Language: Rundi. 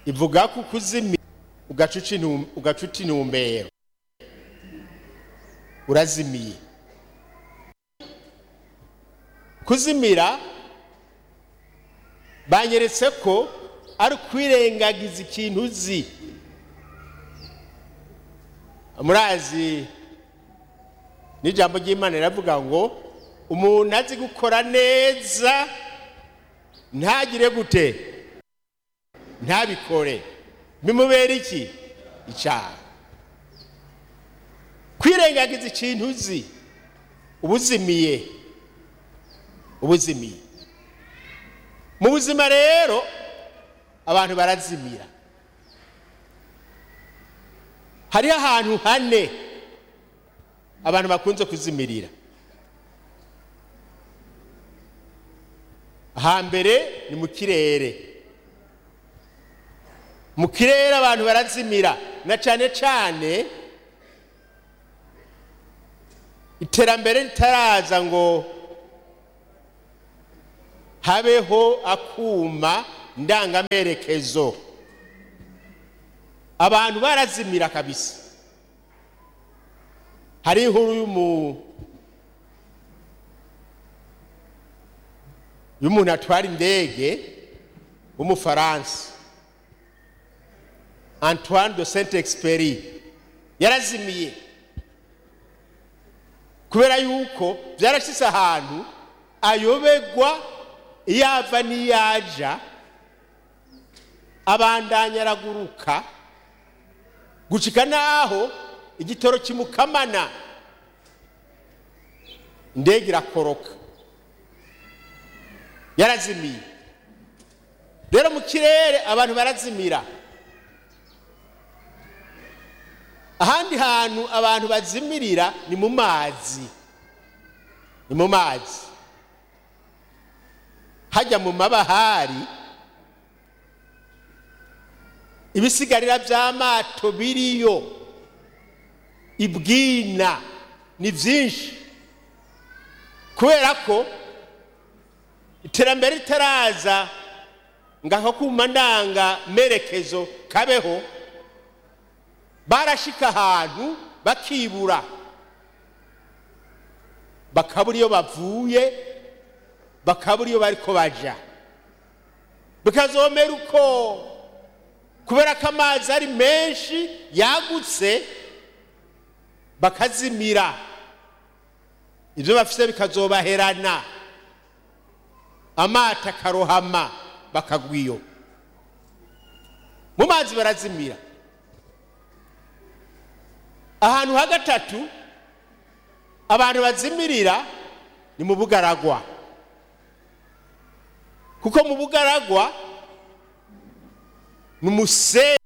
ivuga ko kuzimira ugaca uca intum- ugaca uca intumbero urazimiye kuzimira banyeretse ko ari ukwirengagiza ikintu uzi murazi n'ijambo ry'imana riravuga ngo umuntu azi gukora neza ntagire gute ntabikore bimubera iki icyaha kwirengagiza ikintu uzi ubuzimiye ubuzimiye mu buzima rero abantu barazimira hariho ahantu hane abantu bakunze kuzimirira hambere ni mu kirere mu kirere abantu barazimira na cyane cyane iterambere ritaraza ngo habeho akuma ndangamerekezo abantu barazimira kabisa hari inkuru y'umu y'umuntu atwara indege w'umufaransa antoine de saint expery yarazimiye kubera yuko byarashyitse ahantu ayobegwa iyo ava n'iyaja abandanya araguruka gucika n'aho igitoro kimukamana indege irakoroka yarazimiye rero mu kirere abantu barazimira ahandi hantu abantu bazimirira ni mu mazi ni mu mazi hajya mu mabahari ibisigarira by'amato biriyo ibwina ni byinshi kubera ko iterambere ritaraza ngo ako kuma ndanga merekezo kabeho barashika ahantu bakibura bakabura iyo bavuye bakabura iyo bariko baja bikazomera uko kubera ko amazi ari menshi yagutse bakazimira ibyo bafite bikazobaherana amato akarohama bakagwa iyo mu mazi barazimira ahantu ha gatatu abantu bazimirira ni mu bugaragwa kuko mu bugaragwa ni umusenyi